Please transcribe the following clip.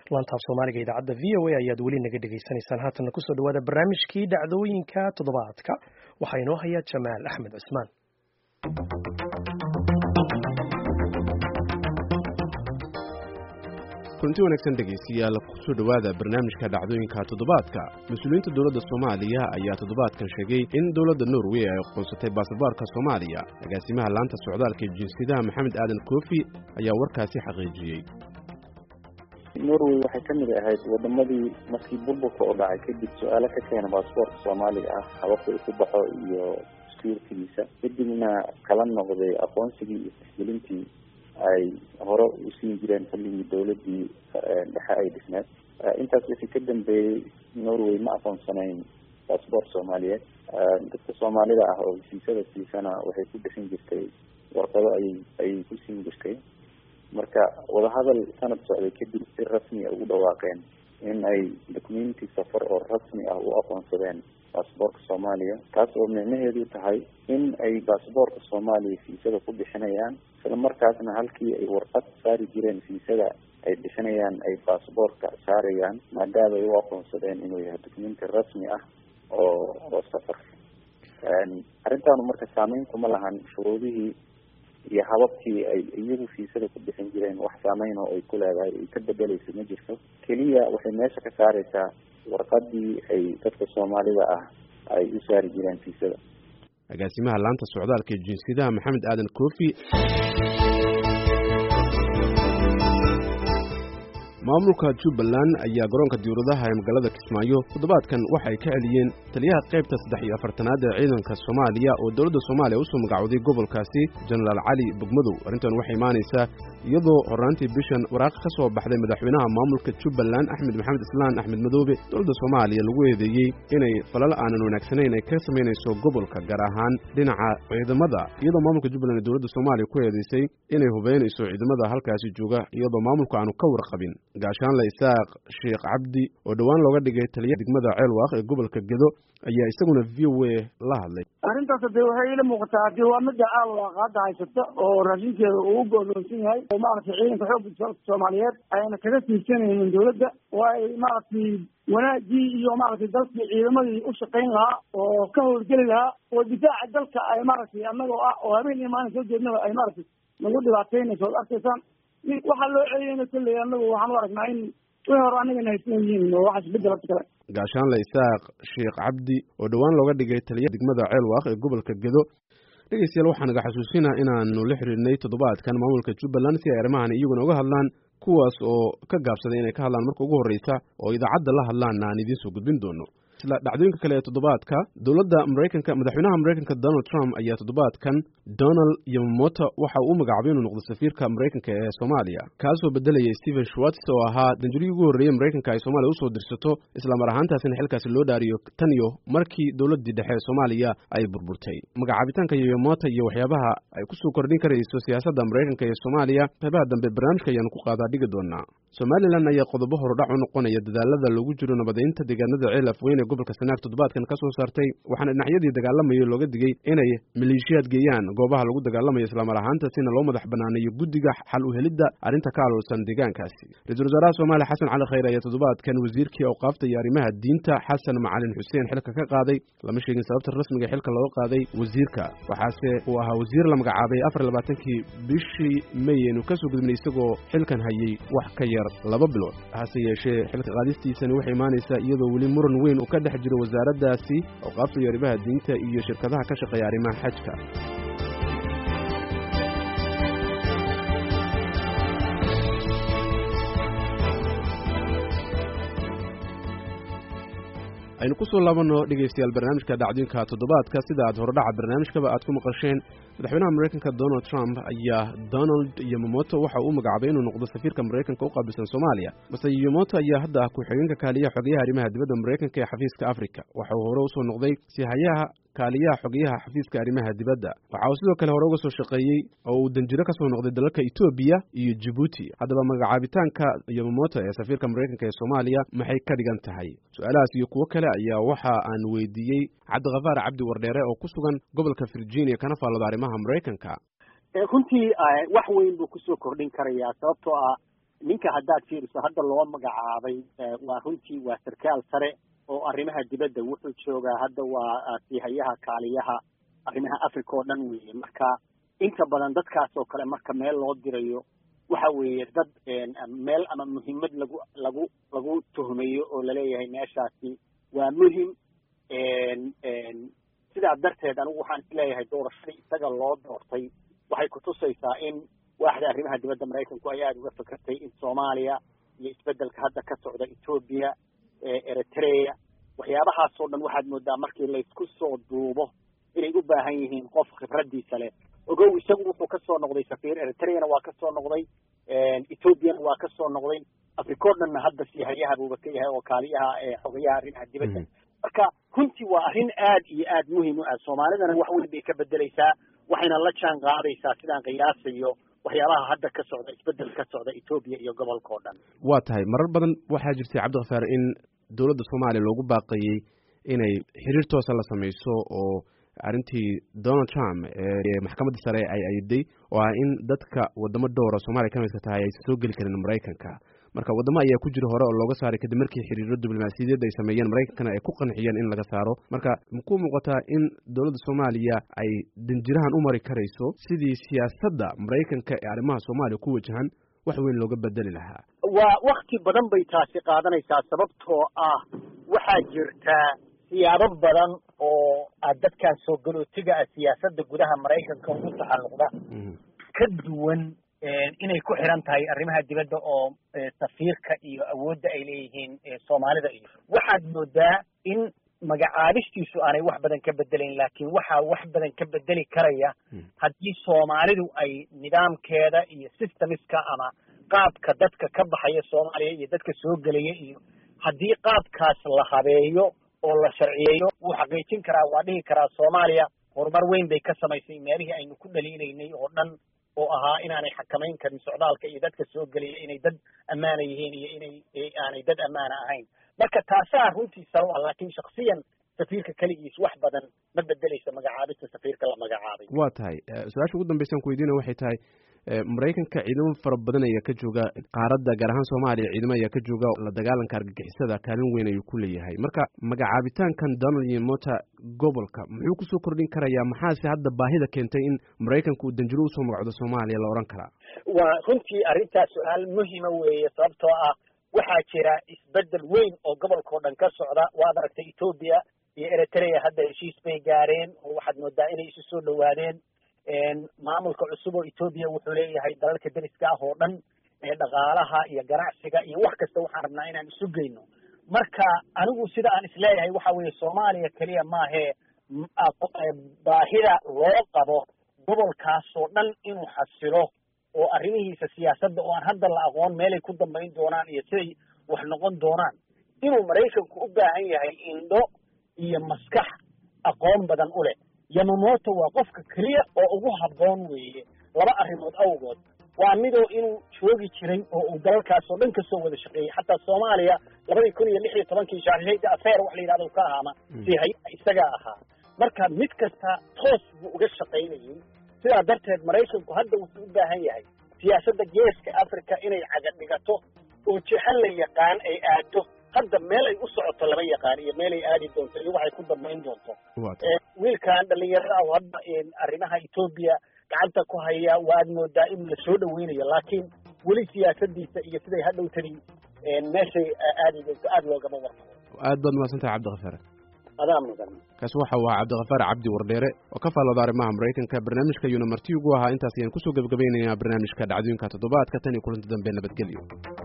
laantaaf soomaaliga idaacadda v o a ayaad weli naga dhegaysanaysaan haatanna kusoo dhawaada barnaamijkii dhacdooyinka toddobaadka waxaa inoo haya jamaal axmed cusmaan kulanti wanaagsan dhegaystayaal kusoo dhowaada barnaamijka dhacdooyinka toddobaadka mas-uuliyiinta dowladda soomaaliya ayaa toddobaadkan sheegay in dowladda norway ay aqoonsatay baasaboorka soomaaliya agaasimaha laanta socdaalka iyo jinsiyadaha maxamed aadan koofi ayaa warkaasi xaqiijiyey norway waxay ka mid ahayd wadamadii markii burburka oo dhacay kadib su-aalo ka keena baasaboorka soomaaliga ah hababka uu ku baxo iyo sirkiisa kadibna kala noqday aqoonsigii iyo tixgelintii ay hore u siin jireen xilligii dawladii dhexe ay dhisneed intaas wixii ka dambeeyey norway ma aqoonsanayn baasboort soomaaliyeed dadka soomaalida ah oo heshiisada siisana waxay ku bixin jirtay warqado ayay ayay ku siin jirtay marka wadahadal sanad socday kadib si rasmi a ugu dhawaaqeen in ay documenti safar oo rasmi ah u aqoonsadeen baasboorka soomaaliya taas oo micnaheedu tahay in ay baasboorka soomaaliya fiisada ku bixinayaan isla markaasna halkii ay warqad saari jireen fiisada ay bixinayaan ay baasboorka saarayaan maadaama ay u aqoonsadeen inuu yahay documenti rasmi ah oo oo safar arrintaanu marka saameyn kuma lahan shuruudihii iyo hababkii ay iyagu fiisada ku bixin jireen wax saameyn oo ay ku leedahay ay ka bedeleysa ma jirto keliya waxay meesha ka saareysaa warqadii ay dadka soomaalida ah ay u saari jireen fiisada agaasimaha laanta socdaalka iyo jinsiyadaha maxamed aadan koofi maamulka jubbaland ayaa garoonka diyauradaha ee magaalada kismaayo toddobaadkan waxay ka celiyeen taliyaha qaybta saddex iyo afartanaad ee ciidanka soomaaliya oo dowladda soomaaliya usoo magacowday gobolkaasi jenaraal cali bogmadow arrintan waxay imaanaysaa iyadoo horraantii bishan waraaq ka soo baxday madaxweynaha maamulka jubbaland axmed maxamed islaan axmed madoobe dowladda soomaaliya lagu eedeeyey inay falal aanan wanaagsanayn ay ka samaynayso gobolka gaar ahaan dhinaca ciidamada iyadoo maamulka jubbaland ee dowladda soomaaliya ku eedeysay inay hubeynayso ciidamada halkaasi jooga iyadoo maamulka aanu ka warqabin gaashaanle isaaq sheekh cabdi oo dhowaan looga dhigay taliyaha degmada ceelwaaq ee gobolka gedo ayaa isaguna v o a la hadlay arrintaas dee waxay ila muuqataa hadii waa midda ceelwaaq hadda haysata oo raashinkeeda uu u go'doonsan yahay oo maaragtay ciidanka xoogga dalka soomaaliyeed ayna kaga tiirsanaynin dawladda waa ay maaragtay wanaagii iyo maaragtay dalkii ciidamadii u shaqayn lahaa oo ka howlgeli lahaa oo difaaca dalka ay maaragtay annagoo ah oo habeen iyo maalin soo jeednaba ay maaragtay nagu dhibaataynayso od arkaysaan waxaa loo celiyeyna kolley anagu waxaan u aragnaa in wixii hore anagana haysan yihiin oo waxaas bedel horta kale gaashaanle isaaq sheekh cabdi oo dhowaan looga dhigay taliyaha degmada ceelwaaq ee gobolka gedo dhegeystayaal waxaa naga xasuusinaa inaanu la xiriirnay toddobaadkan maamulka jubbaland si ay arrimahan iyaguna uga hadlaan kuwaas oo ka gaabsaday inay ka hadlaan marka ugu horreysa oo idaacadda la hadlaanna aan idiin soo gudbin doono isla dhacdooyinka kale ee toddobaadka dowladda maraykanka madaxweynaha maraykanka donald trump ayaa toddobaadkan donald yomamoto waxa uu u magacaabay inuu noqdo safiirka maraykanka ee soomaaliya kaasoo bedelayay stephen schwartz oo ahaa danjurigii ugu horreeyey maraykanka ay soomaaliya usoo dirsato islamar ahaantaasina xilkaasi loo dhaariyo tan iyo markii dowladdii dhexe ee soomaaliya ay burburtay magacaabitaanka yomamoto iyo waxyaabaha ay kusoo kordhin karayso siyaasadda maraykanka ee soomaaliya qaybaha dambe barnaamijka ayaanu ku qaadaa dhigi doonaa somalilan ayaa qodobo horudhac u noqonaya dadaalada loogu jiro nabadaynta deegaanada ceel afweyne gobolka sanaag toddobaadkan ka soo saartay waxaana dhinacyadii dagaalamayo looga digay inay maleeshiyaad geeyaan goobaha lagu dagaalamayo islamar ahaantaasina loo madax banaaneeyo guddiga xal u helidda arrinta ka aloolsan deegaankaasi ra-iisul wasaaraha soomaaliya xasan cali khayr ayaa toddobaadkan wasiirkii awqaafta iyo arrimaha diinta xasan macalin xuseen xilka ka qaaday lama sheegin sababta rasmiga xilka looga qaaday wasiirka waxaase uu ahaa wasiir la magacaabay afar labaatankii bishii may aynu ka soo gudubnay isagoo xilkan hayay wax ka yar laba bilood hase yeeshee xilka qaadistiisani waxay imaanaysaa iyadoo weli muran weyn uu ka dhex jiro wasaaraddaasi awqaafta iyo arrimaha diinta iyo shirkadaha ka shaqeeya arrimaha xajka aynu ku soo laabanno dhegaystayaal barnaamijka dhacdooyinka toddobaadka sida aad horodhaca barnaamijkaba aad ku maqasheen madaxweynaha maraykanka donald trump ayaa donald yomomoto waxa uu magacaabay inuu noqdo safiirka maraykanka u qaabilsan soomaaliya mase yomoto ayaa hadda ah ku-xigeenka kaaliyaha xogeyaha arrimaha dibadda maraykanka ee xafiiska africa waxa uu hore usoo noqday sihayaha kaaliyaha xogeyaha xafiiska arrimaha dibadda waxa uu sidoo kale hore uga soo shaqeeyey oo uu danjiro ka soo noqday dalalka etoobiya iyo jibuuti haddaba magacaabitaanka yomomoto ee safiirka maraykanka ee soomaaliya maxay ka dhigan tahay su-aalahaas iyo kuwo kale ayaa waxa aan weydiiyey cabdikafaar cabdi wardheere oo ku sugan gobolka virginia kana faallado arrimaha maraykanka runtii wax weyn buu kusoo kordhin karayaa sababtoo ah ninka haddaad fiiriso hadda loo magacaabay waa runtii waa sarkaal sare oo arrimaha dibadda wuxuu joogaa hadda waa siihayaha kaaliyaha arrimaha africa oo dhan weeye marka inta badan dadkaas oo kale marka meel loo dirayo waxa weeye dad meel ama muhiimad lagu lagu lagu tuhmayo oo laleeyahay meeshaasi waa muhim sidaa darteed anigu waxaan isleeyahay doorashadii isaga loo doortay waxay kutusaysaa in waaxda arrimaha dibadda maraykanku ay aada uga fakertay in soomaaliya iyo isbeddelka hadda ka socda etoobiya eritrea waxyaabahaasoo dhan waxaad moodaa markii laysku soo duubo inay u baahan yihiin qof khibraddiisa leh ogow isagu wuxuu kasoo noqday safiir eritreana waa kasoo noqday ethoobiana waa kasoo noqday africao dhanna hadda siihayaha buuba ka yahay oo kaaliyaha xogayaha arrimaha dibadda marka runtii waa arrin aad iyo aad muhim u ah soomaalidana wax weyn bay ka bedeleysaa waxayna la jaan qaadaysaa sidaan qiyaasayo waxyaabaha hadda ka socda isbeddel ka socda etoobiya iyo gobolka oo dhan waa tahay marar badan waxaa jirtay cabdikhafaar in dowladda soomaaliya loogu baaqayey inay xiriir toosa la samayso oo arrintii donald trump ee maxkamadda sare ay ayday oo ah in dadka wadamo dhowra soomaaliya ka midka tahay aysan soo geli karin maraykanka marka waddamo ayaa ku jira hore oo looga saaray kadib markii xiriiro diblomaasiyadeed ay sameeyeen maraykankana ay ku qanciyeen in laga saaro marka makuu muuqataa in dowladda soomaaliya ay danjirahan u mari karayso sidii siyaasadda maraykanka ee arrimaha soomaaliya ku wajahan wax weyn looga bedeli lahaa waa wakti badan bay taasi qaadanaysaa sababtoo ah waxaa jirta siyaabo badan oo dadkan soo galootiga ah siyaasadda gudaha maraykanka ugu taxalluqda ka duwan inay ku xiran tahay arrimaha dibadda oo safiirka iyo awoodda ay leeyihiin soomaalida iyo waxaad moodaa in magacaabistiisu aanay wax badan ka bedelayn laakiin waxaa wax badan ka bedeli karaya haddii soomaalidu ay nidaamkeeda iyo systemiska ama qaabka dadka ka baxaya soomaaliya iyo dadka soo gelaya iyo haddii qaabkaas la habeeyo oo la sharciyeeyo wuu xaqiijin karaa waa dhihi karaa soomaaliya horumar weyn bay ka samaysay meelihii aynu ku dhaliilaynay oo dhan oo ahaa inaanay xakamayn karin socdaalka iyo dadka soo gelaya inay dad ammaana yihiin iyo inay aanay dad ammaana ahayn marka taasaa runtii salo ah laakiin shaksiyan safiirka keligiis wax badan ma bedeleysa magacaabista safiirka la magacaabay waa tahay su-aasha ugu dambaysan ku weydiina waxay tahay maraykanka ciidamo fara badan ayaa ka jooga qaaradda gaar ahaan soomaaliya ciidamo ayaa ka jooga la dagaalanka argagixisada kaalin weyn ayuu ku leeyahay marka magacaabitaankan donald iyo mota gobolka muxuu kusoo kordhin karayaa maxaase hadda baahida keentay in maraykanka uu danjiro usoo magacdo soomaaliya la odhan karaa waa runtii arrintaas su-aal muhima weeye sababtoo ah waxaa jira isbeddel weyn oo gobolkao dhan ka socda waad aragtay etoobiya iyo eritrea hadda heshiis bay gaareen oo waxaad moodaa inay isu soo dhowaadeen maamulka cusub oo etoobiya wuxuu leeyahay dalalka deriska ah oo dhan dhaqaalaha iyo ganacsiga iyo wax kasta waxaan rabnaa inaan isu geyno marka anigu sida aan isleeyahay waxa weeye soomaaliya keliya maahee baahida loo qabo gobolkaasoo dhan inuu xasilo oo arrimihiisa siyaasadda oo aan hadda la aqoon meelay ku dambayn doonaan iyo siday wax noqon doonaan inuu maraykanku u baahan yahay indho iyo maskax aqoon badan u leh yamamoto waa qofka keliya oo ugu habboon weeye laba arrimood awgood waa midoo inuu joogi jiray oo uu dalalkaas oo dhan kasoo wada shaqeeyey xataa soomaaliya labadii kun iyo lix iyo tobankii shaarshayda afeer wax la yidhahdo ka ahaama si hay-a isagaa ahaa marka mid kasta toos buu uga shaqaynayay sidaa darteed maraykanku hadda wuxuu u baahan yahay siyaasadda geeska africa inay caga dhigato oo jexo la yaqaan ay aado hadda meel ay u socoto lama yaqaan iyo meel ay aadi doonto iyo waxay ku dambayn doonto wiilkan dhalinyarada ah hadda arrimaha etoobiya gacanta ku haya waad moodaa in la soo dhaweynayo laakiin weli siyaasadiisa iyo siday hadhow tani meeshay aadi doonto aada loogama warqabo aad baad mahadsantahay cabdikhafaar adaa mudan kaasi waxa uu ahaa cabdikhafaar cabdi wardheere oo ka faallooda arrimaha maraykanka barnaamijka ayuuna marti ugu ahaa intaas ayaan kusoo gebagabaynayaa barnaamijka dhacdooyinka toddobaadka tan iyo kulanti dambe nabadgelyo